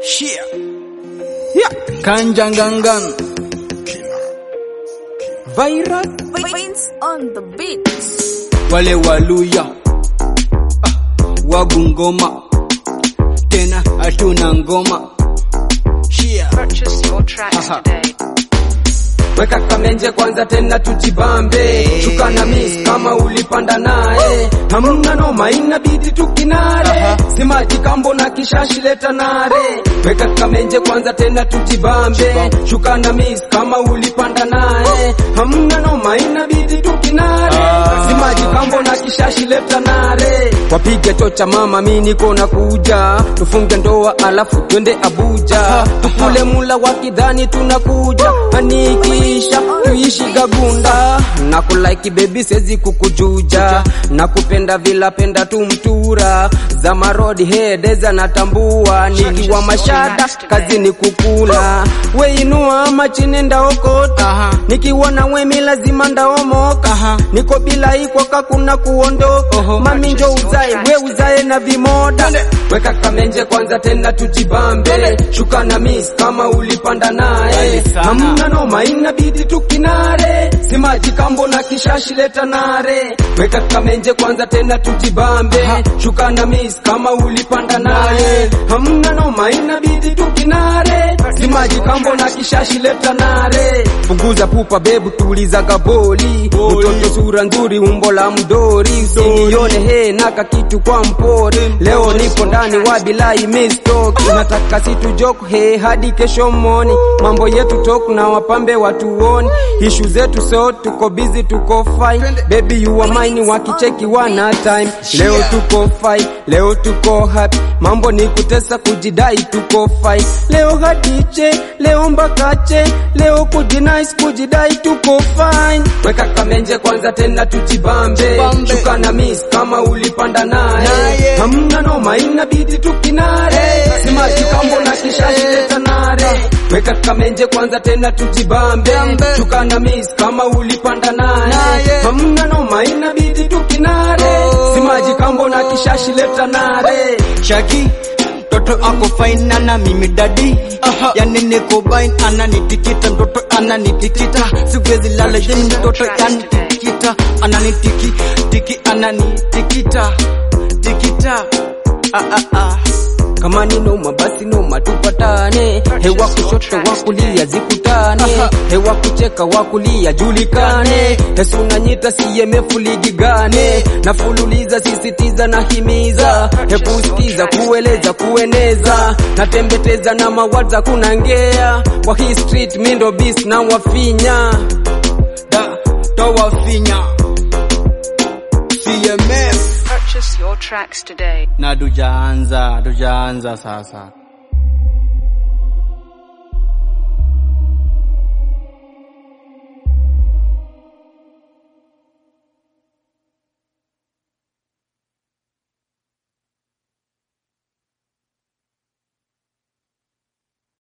Shia. Yeah. Kanjangangan. Virus. Vince on the beat. Wale waluya. Ah, Wagungoma. Tena hatuna ngoma. Shia. Purchase your tracks Aha. today. weka kamenje kwanza tena tujibambe shuka na miss kama ulipanda naye hamna noma inabidi tukinare simaji kambo na kishashi leta nare weka kamenje kwanza tena tujibambe shuka na miss kama ulipanda naye hamna noma inabidi tukinare simaji kambo na kishashi leta nare wapige chocha mama mi niko na kuja tufunge ndoa alafu twende abuja tukule mula wakidhani tunakuja anikisha tuishi gagunda na kulaiki bebi sezi kukujuja na kupenda vilapenda tumtura za marodi hedeza natambua nikiwa mashada kazi ni kukula weinua ama chini ndaokota nikiwa na wemi lazima ndaomoka niko bila ikwaka kuna kuondoka mami njo uzae we uzae na vimoda weka kamenje kwanza tena tujibambe shuka na miss kama ulipanda naye hamna noma inabidi tukinare simaji kambo na kishashi leta nare weka kamenje kwanza tena tujibambe shuka na miss kama ulipanda naye hamna noma inabidi tukinare simaji kambo na kishashi leta nare punguza pupa bebu tuliza gaboli mtoto sura nzuri umbo la mdori usinione he naka kitu kwa mpori leo nipo ndani wa bilai mistoki nataka situjok he hadi kesho moni mambo yetu tok na wapambe watuoni ishu zetu so tuko busy tuko fine baby you are mine wakicheki wana time leo tuko fine leo tuko happy mambo ni kutesa kujidai tuko fine leo hadiche leo mbakache leo kujinice kujidai tuko fine weka kamenje kwanza tena tujibambe shuka na miss kama ulipanda naye hamna noma inabidi tukinare simaji kambo na kishashi leta nare weka kamenje kwanza tena tujibambe shuka na miss kama ulipanda naye hamna noma inabidi tukinare simaji kambo na kishashi leta nare Shaki. Toto ako fine ana mimi dadi yani niko bain ananitikita mtoto ananitikita siwezi lala yeni mtoto yanitikita ananitiki tiki ananitikita tikita ah ah ah kama ni noma basi noma tupatane hewa kushoto wa kulia zikutane hewa kucheka wa kulia julikane Yesu unanyita CMF ligi gane nafululiza sisitiza na himiza hekusikiza kueleza kueneza natembeteza na mawaza kunangea kwa hii street mindo beast na wafinya da toa finya CMF Purchase your tracks today. na tujaanza tujaanza sasa